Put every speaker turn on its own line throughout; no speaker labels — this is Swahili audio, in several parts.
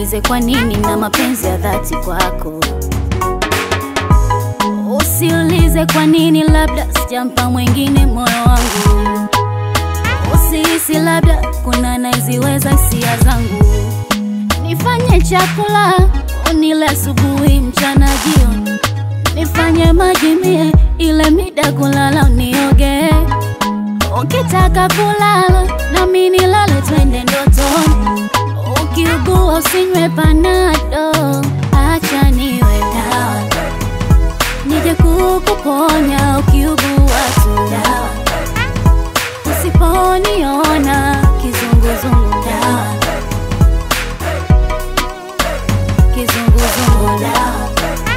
Usiulize kwa nini na mapenzi ya dhati kwako. Usiulize kwa nini, labda sijampa mwingine moyo wangu. Usihisi labda kuna naiziweza hisia zangu. Nifanye chakula unile asubuhi, mchana, jioni. Nifanye maji mie ile mida kulala unioge. Ukitaka kulala nami nilale, twende ndotoni. Ukiugua usinywe panado, acha niwe dawa nije kukuponya ukiugua tu dawa. Usiponiona kizunguzungu dawa, kizunguzungu dawa.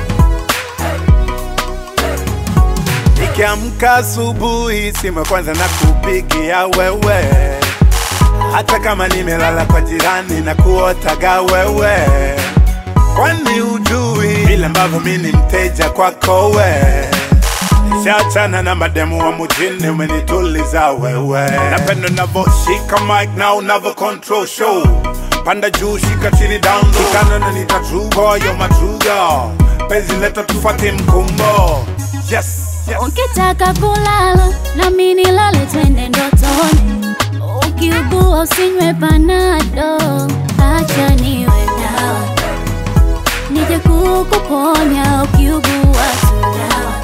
Nikiamka asubuhi, simu ya kwanza na kupigia wewe, hata kama nimelala kwa jirani na kuotaga wewe, kwani ujui vile ambavyo mi ni mteja kwako we. Nishachana na mademu wa mjini, umenituliza wewe. Napenda unavyoshika mic na unavyo control show, panda juu, shika chini, down low, kikana na nita true boy, you're my true girl. Penzi leta tufuate mkumbo, yes, yes.
Ukitaka kulala nami nilale, twende ndotoni. Ukiugua usinywe panado, acha niwe dawa nije kukuponya ukiugua tu dawa.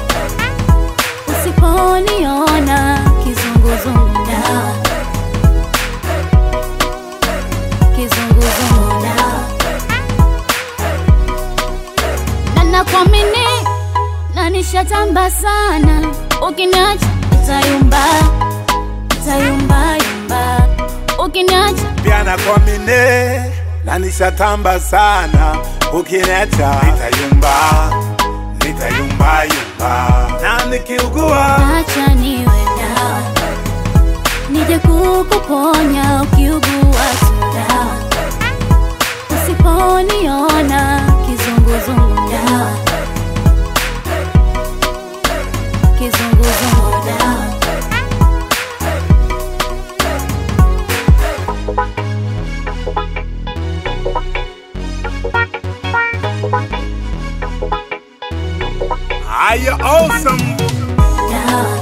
Usiponiona kizunguzungu dawa, kizunguzungu dawa. na nakuamini na nishatamba sana, ukiniacha nitayumba, nitayumba yumba, ukiniacha
pia nakuamini na nishatamba sana, ukiniacha nitayumba, nitayumba yumba, na nikiugua
acha niwe dawa, nije kukuponya ukiugua tu dawa. Usiponiona kizunguzungu dawa, kizunguzungu dawa.
are you awesome?
dawa.